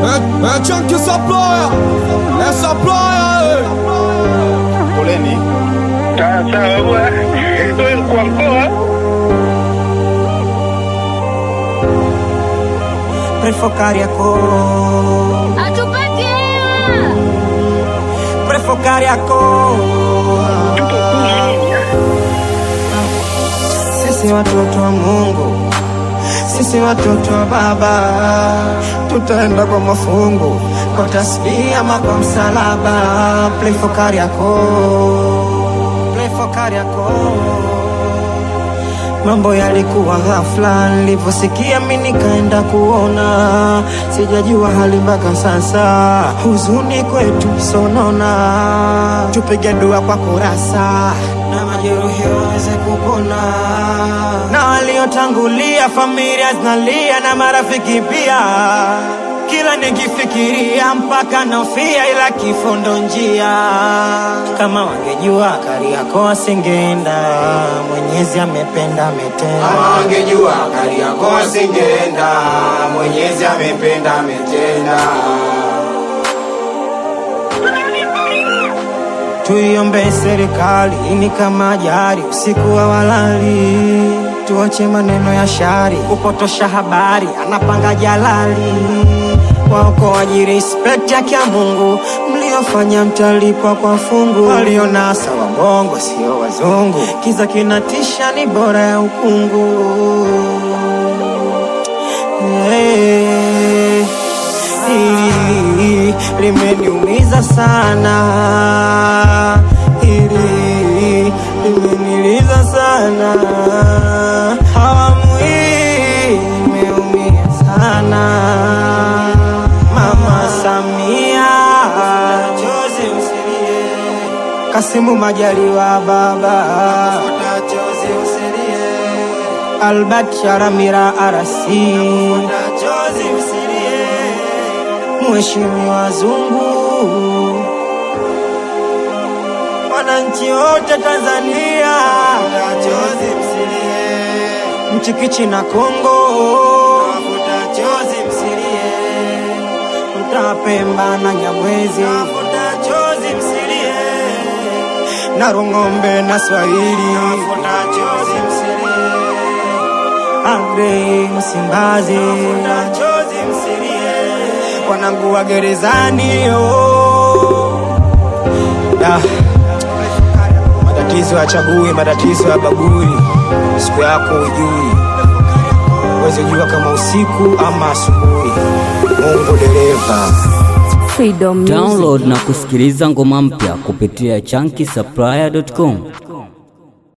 É, é tchan que saploya, é saploya, Poleni. Sawa sawa bwana. Wewe kwa mkoa Prefo Kariako Atupati hewa. Prefo Kariako tupo kuuminya. Sisi watoto wa Mungu Sisi watoto wa Baba Tutaenda kwa mafungu Kwa tasbihi ama kwa msalaba Play for Kariako Play for Kariako Mambo yalikuwa ghafla, nilivyosikia mi nikaenda kuona, sijajua hali mpaka sasa, huzuni kwetu sonona, tupige dua kwa kurasa na majeruhi waweze kupona, na waliotangulia familia zinalia na marafiki pia kila nikifikiria mpaka nofia, ila kifo ndo njia. Kama wangejua Kariako wasingeenda, Mwenyezi amependa ametenda. Kama wangejua Kariako wasingeenda, Mwenyezi amependa ametenda. Tuiombe serikali ini kama ajali, usiku wa walali, tuache maneno ya shari, kupotosha habari, anapanga jalali. Waokoaji respect yake ya Mungu, mliofanya mtalipwa kwa fungu. Walionasa wabongo sio wazungu, kiza kinatisha, ni bora ya ukungu. Hey, hili limeniumiza sana, hili limeniliza sana, awamu hii imeumia sana. Mama Samia, chozi usilie, Kasimu Majaliwa baba, chozi usilie Albert Sharamira Arasi, chozi msilie, Mheshimiwa Zungu, wananchi wote Tanzania, chozi msilie, Mchikichi na Kongo, chozi msilie, Mtapemba na Nyamwezi, chozi msilie, na Rung'ombe na Swahili, chozi msilie Agrey Msimbazi, chozi msilie, wanangu wa gerezani oh. Da. Matatizo yachagui, matatizo ya bagui, siku yako ujui, uweze jua kama usiku ama asubuhi. Mungu dereva. Freedom Music. Download na kusikiliza ngoma mpya kupitia chunky supplier.com.